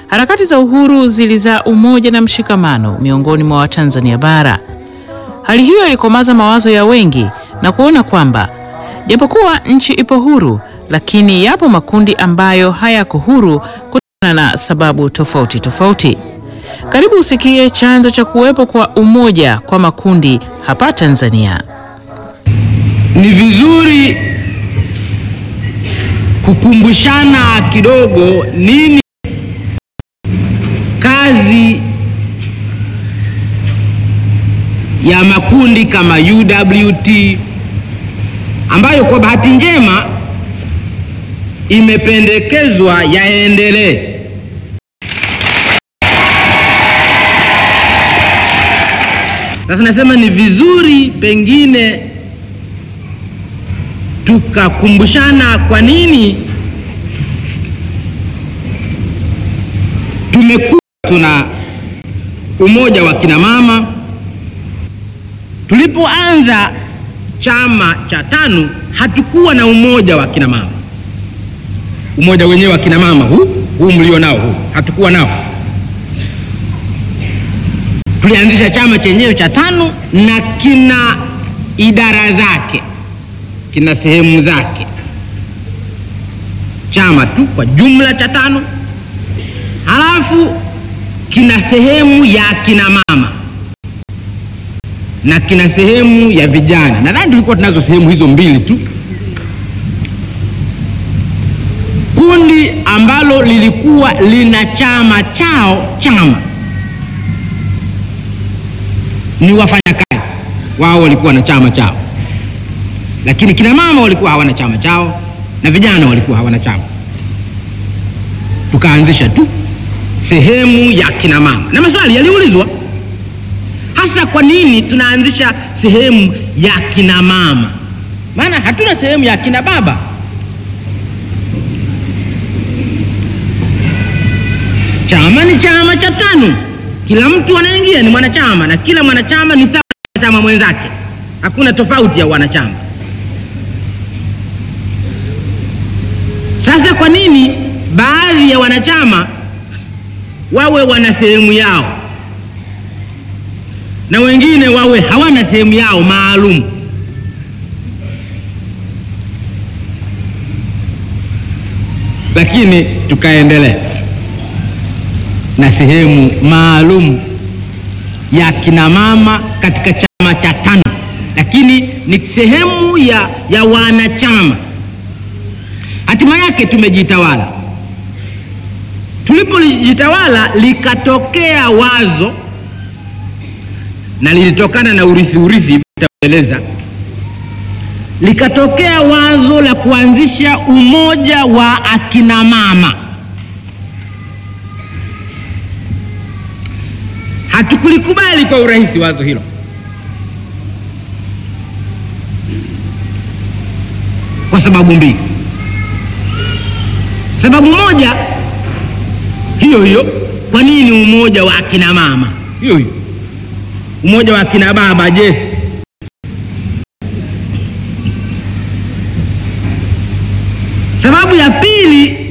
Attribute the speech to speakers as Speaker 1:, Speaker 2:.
Speaker 1: Harakati za uhuru zilizaa umoja na mshikamano miongoni mwa Watanzania bara. Hali hiyo ilikomaza mawazo ya wengi na kuona kwamba japokuwa nchi ipo huru, lakini yapo makundi ambayo hayako huru kutokana na sababu tofauti tofauti. Karibu usikie chanzo cha kuwepo kwa umoja kwa makundi hapa Tanzania.
Speaker 2: Ni vizuri kukumbushana kidogo nini kazi ya makundi kama UWT ambayo kwa bahati njema imependekezwa yaendelee. Sasa nasema ni vizuri pengine tukakumbushana kwa nini tumekuwa tuna umoja wa kina mama. Tulipoanza chama cha TANU hatukuwa na umoja wa kina mama, umoja wenyewe wa kina mama huu huu mlio nao huu hatukuwa nao. Tulianzisha chama chenyewe cha TANU na kina idara zake, kina sehemu zake, chama tu kwa jumla cha TANU, halafu kina sehemu ya kina mama na kina sehemu ya vijana. Nadhani tulikuwa tunazo sehemu hizo mbili tu. Kundi ambalo lilikuwa lina chama chao, chama ni wafanyakazi wao, walikuwa na chama chao, lakini kina mama walikuwa hawana chama chao na vijana walikuwa hawana chama. Tukaanzisha tu sehemu ya kina mama, na maswali yaliulizwa hasa, kwa nini tunaanzisha sehemu ya kina mama? Maana hatuna sehemu ya kina baba. Chama ni chama cha TANU, kila mtu anaingia ni mwanachama na kila mwanachama ni sawa na chama mwenzake, hakuna tofauti ya wanachama. Sasa kwa nini baadhi ya wanachama wawe wana sehemu yao na wengine wawe hawana sehemu yao maalum? Lakini tukaendelea na sehemu maalum ya kina mama katika chama cha TANU, lakini ni sehemu ya, ya wanachama. Hatima yake tumejitawala. Tulipojitawala likatokea wazo na lilitokana na urithi urithi, nitaeleza. Likatokea wazo la kuanzisha umoja wa akina mama. Hatukulikubali kwa urahisi wazo hilo, kwa sababu mbili. Sababu moja hiyo hiyo, kwa nini umoja wa akina mama? Hiyo hiyo, umoja wa akina baba je? Sababu ya pili